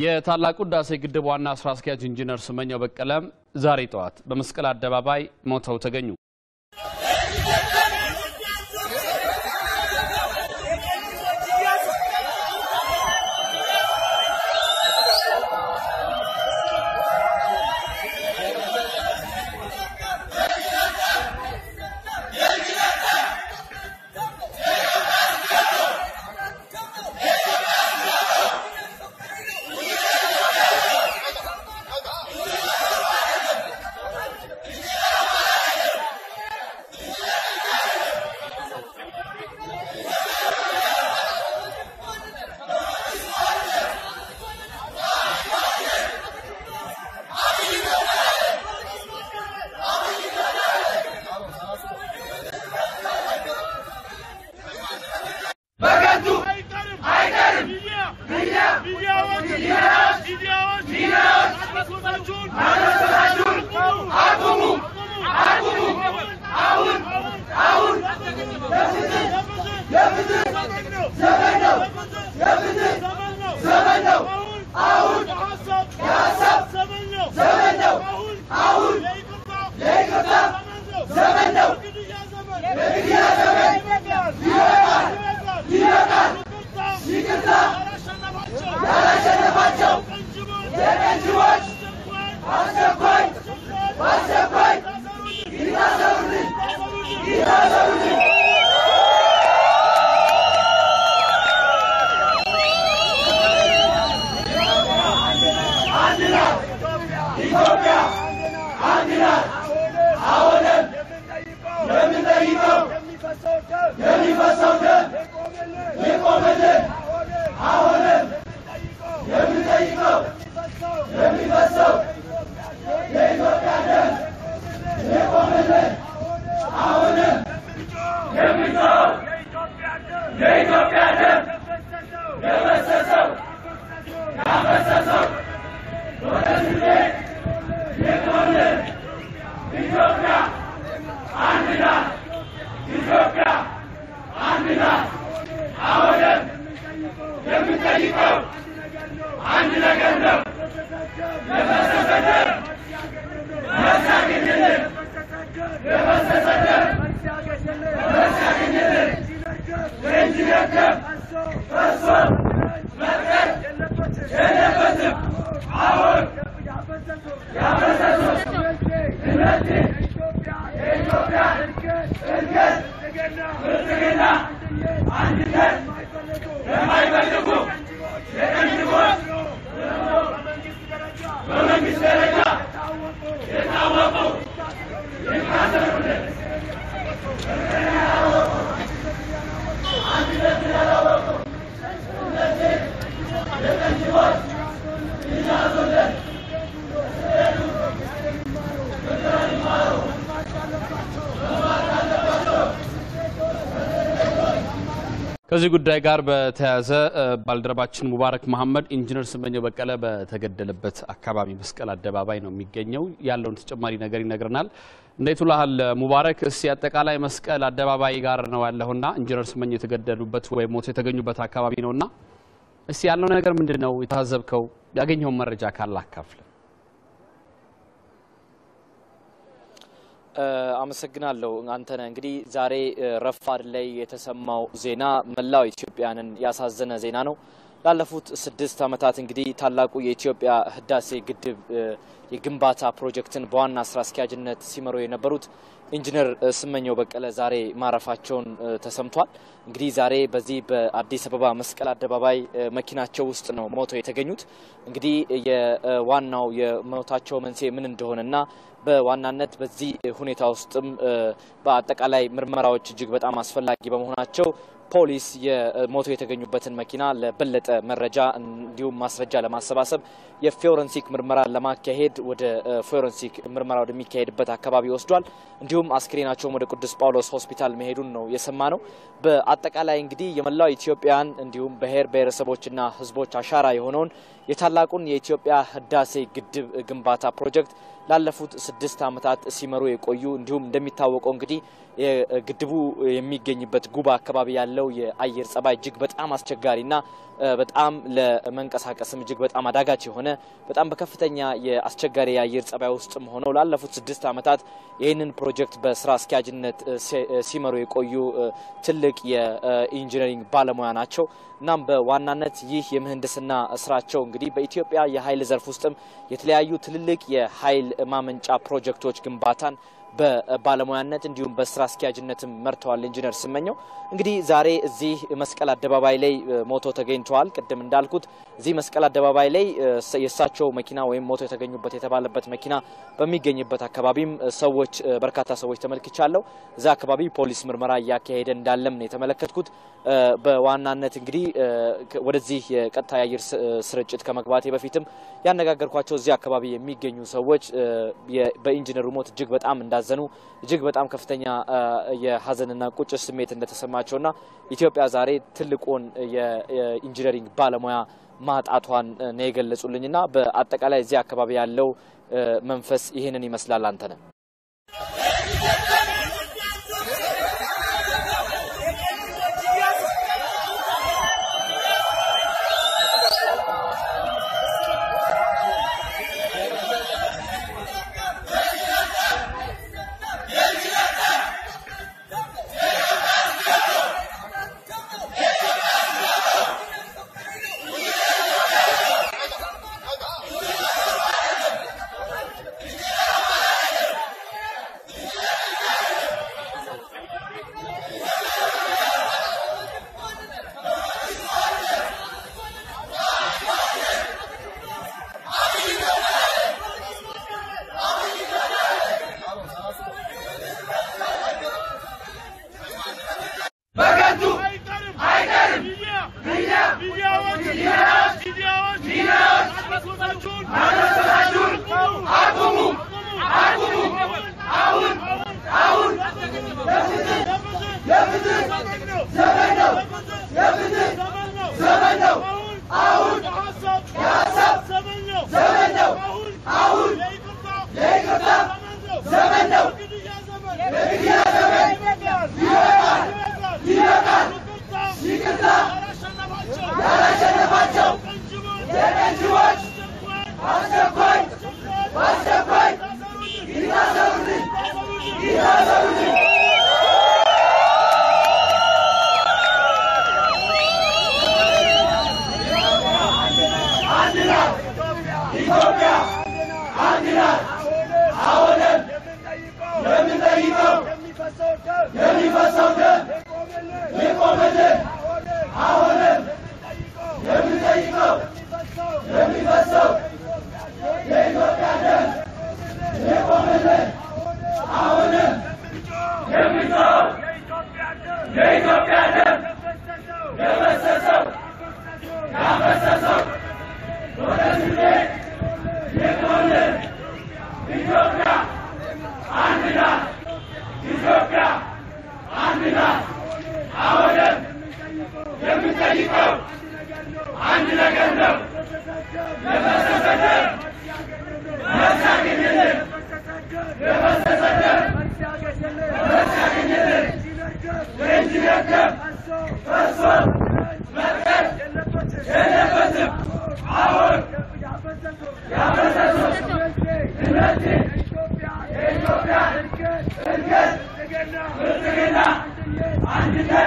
የታላቁ ህዳሴ ግድብ ዋና ስራ አስኪያጅ ኢንጂነር ስመኘው በቀለም ዛሬ ጠዋት በመስቀል አደባባይ ሞተው ተገኙ። ከዚህ ጉዳይ ጋር በተያያዘ ባልደረባችን ሙባረክ መሐመድ ኢንጂነር ስመኘው በቀለ በተገደለበት አካባቢ መስቀል አደባባይ ነው የሚገኘው። ያለውን ተጨማሪ ነገር ይነግረናል። እንዴት ውለሃል ሙባረክ? እስቲ አጠቃላይ መስቀል አደባባይ ጋር ነው ያለውና ኢንጂነር ስመኘው የተገደሉበት ወይም ሞቶ የተገኙበት አካባቢ ነውና እስቲ ያለው ነገር ምንድን ነው? የታዘብከው ያገኘውን መረጃ ካለ አካፍል። አመሰግናለሁ አንተነህ። እንግዲህ ዛሬ ረፋድ ላይ የተሰማው ዜና መላው ኢትዮጵያንን ያሳዘነ ዜና ነው። ላለፉት ስድስት ዓመታት እንግዲህ ታላቁ የኢትዮጵያ ህዳሴ ግድብ የግንባታ ፕሮጀክትን በዋና ስራ አስኪያጅነት ሲመሩ የነበሩት ኢንጂነር ስመኘው በቀለ ዛሬ ማረፋቸውን ተሰምቷል። እንግዲህ ዛሬ በዚህ በአዲስ አበባ መስቀል አደባባይ መኪናቸው ውስጥ ነው ሞተው የተገኙት። እንግዲህ የዋናው የሞታቸው መንስኤ ምን እንደሆነና በዋናነት በዚህ ሁኔታ ውስጥም በአጠቃላይ ምርመራዎች እጅግ በጣም አስፈላጊ በመሆናቸው ፖሊስ የሞቶ የተገኙበትን መኪና ለበለጠ መረጃ እንዲሁም ማስረጃ ለማሰባሰብ የፎረንሲክ ምርመራ ለማካሄድ ወደ ፎረንሲክ ምርመራ ወደሚካሄድበት አካባቢ ወስዷል። እንዲሁም አስክሬናቸውም ወደ ቅዱስ ጳውሎስ ሆስፒታል መሄዱን ነው የሰማ ነው። በአጠቃላይ እንግዲህ የመላው ኢትዮጵያን እንዲሁም ብሔር ብሔረሰቦችና ሕዝቦች አሻራ የሆነውን የታላቁን የኢትዮጵያ ህዳሴ ግድብ ግንባታ ፕሮጀክት ላለፉት ስድስት ዓመታት ሲመሩ የቆዩ እንዲሁም እንደሚታወቀው እንግዲህ ግድቡ የሚገኝበት ጉባ አካባቢ ያለው የአየር ጸባይ እጅግ በጣም አስቸጋሪና በጣም ለመንቀሳቀስም እጅግ በጣም አዳጋች የሆነ በጣም በከፍተኛ የአስቸጋሪ የአየር ጸባይ ውስጥም ሆነው ላለፉት ስድስት ዓመታት ይህንን ፕሮጀክት በስራ አስኪያጅነት ሲመሩ የቆዩ ትልቅ የኢንጂነሪንግ ባለሙያ ናቸው። እናም በዋናነት ይህ የምህንድስና ስራቸው እንግዲህ በኢትዮጵያ የኃይል ዘርፍ ውስጥም የተለያዩ ትልልቅ የኃይል ማመንጫ ፕሮጀክቶች ግንባታን በባለሙያነት እንዲሁም በስራ አስኪያጅነትም መርተዋል። ኢንጂነር ስመኘው እንግዲህ ዛሬ እዚህ መስቀል አደባባይ ላይ ሞቶ ተገኝተዋል። ቅድም እንዳልኩት እዚህ መስቀል አደባባይ ላይ የእሳቸው መኪና ወይም ሞቶ የተገኙበት የተባለበት መኪና በሚገኝበት አካባቢም ሰዎች በርካታ ሰዎች ተመልክቻለሁ። እዛ አካባቢ ፖሊስ ምርመራ እያካሄደ እንዳለም ነው የተመለከትኩት። በዋናነት እንግዲህ ወደዚህ የቀጥታ የአየር ስርጭት ከመግባቴ በፊትም ያነጋገርኳቸው እዚህ አካባቢ የሚገኙ ሰዎች በኢንጂነሩ ሞት እጅግ በጣም እንዳዘኑ እጅግ በጣም ከፍተኛ የሀዘንና ቁጭት ስሜት እንደተሰማቸውና ኢትዮጵያ ዛሬ ትልቁን የኢንጂነሪንግ ባለሙያ ማጣቷን ነው የገለጹልኝና በአጠቃላይ እዚህ አካባቢ ያለው መንፈስ ይህንን ይመስላል። አንተ ነህ አንድነት